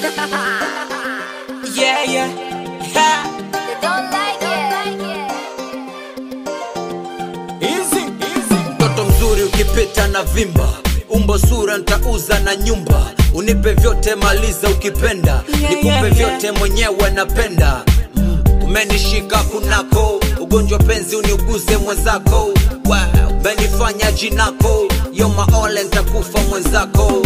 yeah, yeah, yeah. They don't like it. Easy, easy. mtoto mzuri ukipita na vimba umbo sura ntauza na nyumba unipe vyote maliza ukipenda Yeah, nikupe yeah, vyote mwenyewe napenda mm. umenishika kunako ugonjwa penzi uniuguze mwenzako wow. umenifanya jinako yomaole ntakufa mwenzako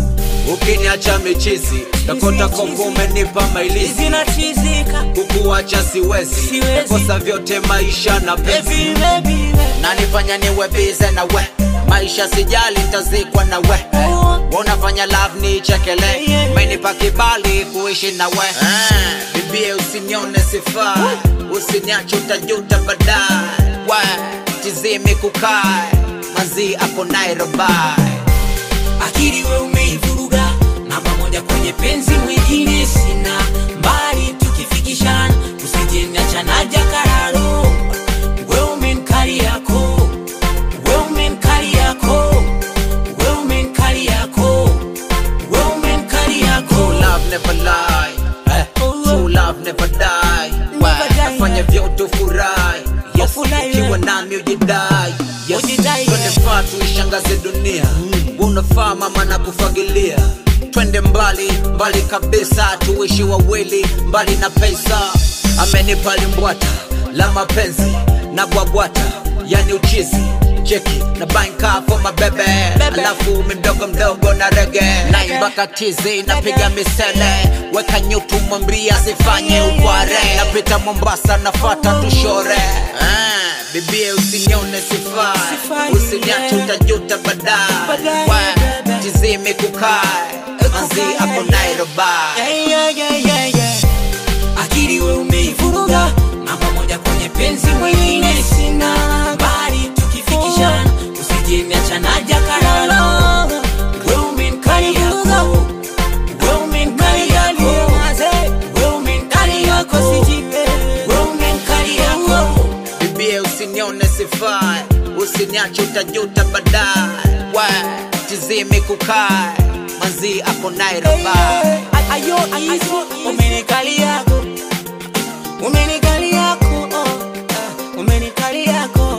ukiniacha michizi takota koko umenipa mailizi Zinachizika. kukuacha siwezi Siwezi. kosa vyote maisha na penzi Baby, baby, nanifanya niwe bize na we maisha sijali ntazikwa na we unafanya love ni chekele Yeah. menipa kibali kuishi na we Ah, bibie usinione sifa usiniache utajuta baadaye we tizimi kukae mazi ako nairobai akili we umeivuruga namba moja kwenye penzi mwingine sina mbali tukifikishana usijeniacha na jakararo we umenkali yako we umenkali yako we umenkali yako we umenkali yako True love never lie eh, True love never die Never die, Nafanya yeah. vyote ufurahi Yes, Ufurahi, ukiwa yeah. nami ujidai Yes, Ujidai, twende yeah. faa tuishangaze dunia Unafaa mama na kufagilia Twende mbali, mbali kabisa Tuishi wawili, mbali na pesa Amenipa limbwata la mapenzi na bwabwata Yani uchizi cheki na banka for my bebe alafu mdogo mdogo na rege naimba katizi napiga misele weka nyutu mwambia sifanye ukware napita mombasa nafata tushore ah, bibie usinione sifai Sifai, usiniache yeah. utajuta baadaye Baadaye, We, baby. tizime kukae manzi ako nairobai Yeah, yeah, yeah, yeah, yeah. akili we umeivuruga namba moja kwenye penzi mwingine sina bali tukifikishana usijeniacha na jakararo we umenkali yako we umenkali yako we umenkali yako we umenkali yako bibie usinione sifai usiniache utajuta baadaye we tizime kukae manzi ako nairobai ayo ayo umenikali yako umenikali yako oh, ah, umenikali yako